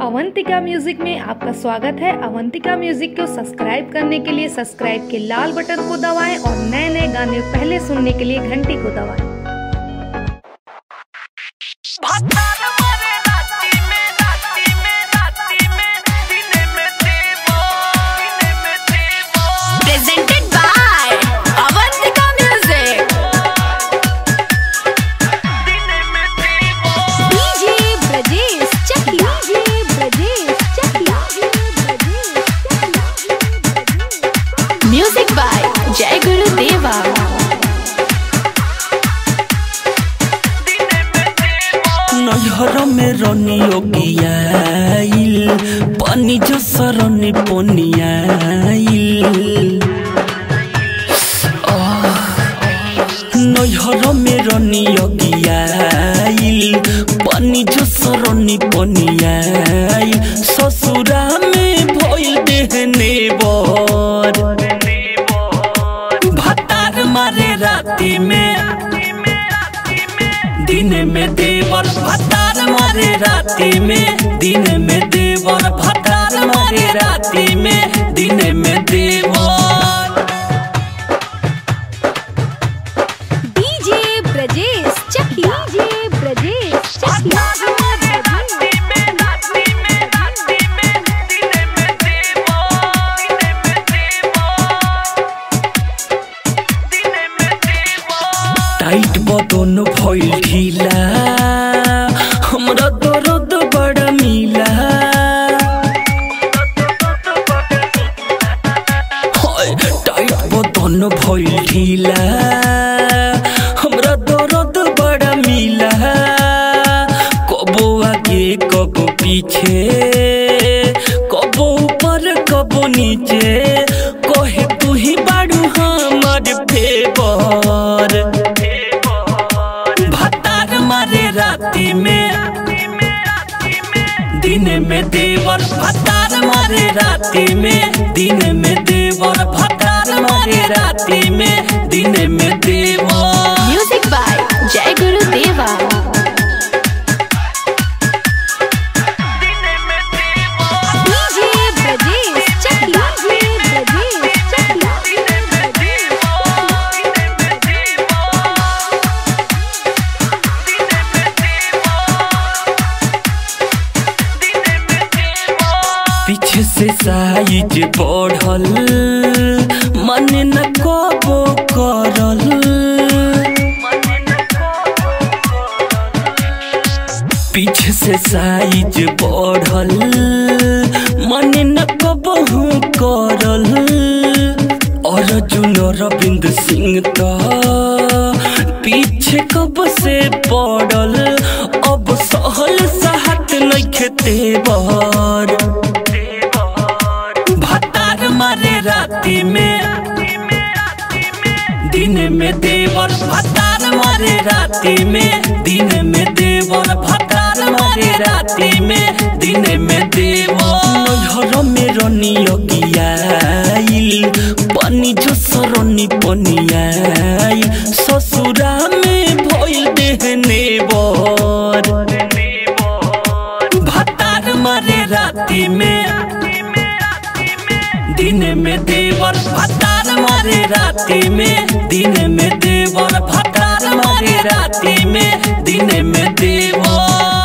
Avantika music में आपका स्वागत है अवंतिका म्यूजिक को सब्सक्राइब करने के लिए सब्सक्राइब के लाल बटन को दबाएं और नए नए गाने पहले सुनने के लिए घंटी को दबाएं भतार मारे राती में राती में राती में दिने में देवो दिने में देवो presented by Avantika Music. दिने में देवो DJ Brajesh Chakla. DJ Brajesh Chakla. Music by Jai Guru Deva. दिने में देवो नैहर में रनियो गियाइल पानी जो सरनी पोनियाइल नैहर में रनियो गियाइल पानी जो सरनी पोनियाइल ससुरा में भइल देहने बर भतार मारे राती में दिन में देवर भतार मारे राती में दिन में देवर भतार मारे राती में दिन में देवर DJ Brajesh Chakla. DJ Brajesh Chakla. भतार मारे राती में राती में राती में दिने में देवो दिने में देवो दिने में देवो टाइट बदन भइल ढीला हमरा दर्द बड़ा मिला हाय, टाइट बदन भइल ढीला हमरा दर्द बड़ा मिला कबो आगे कबो पीछे कबो ऊपर कबो नीचे कहे तू ही बाड़ू हमर फेवर भतार मारे राती में दिन में देवर भतार मारे राती में दिन में देवर भतार मारे राती में दिन में देवर Music by Jai Guru Deva. दिने में देवो DJ Brajesh Chakla. DJ Brajesh Chakla. दिने में देवो दिने में देवो दिने में देवो दिने में देवो पीछे से साइज बढ़ल मन न कबो करल पीछे से साइज बढ़ल मन न कबहू करल और जुनो रविंद्र सिंह तो पीछे कब से पड़ल अब सहल सहत नइखे तेवर भतार मारे राती में दिन में देवर भतार मारे राती में दिन में देवर भतार मारे राती में दिन में देवर नैहर में रनियो गियाइल पानी जो सरनी पनियाइल ससुरा में भइल देहने बर भतार मारे राती में दिन में देवर भतार मारे राती में दिन में देवर भतार मारे राती में दिन में देवर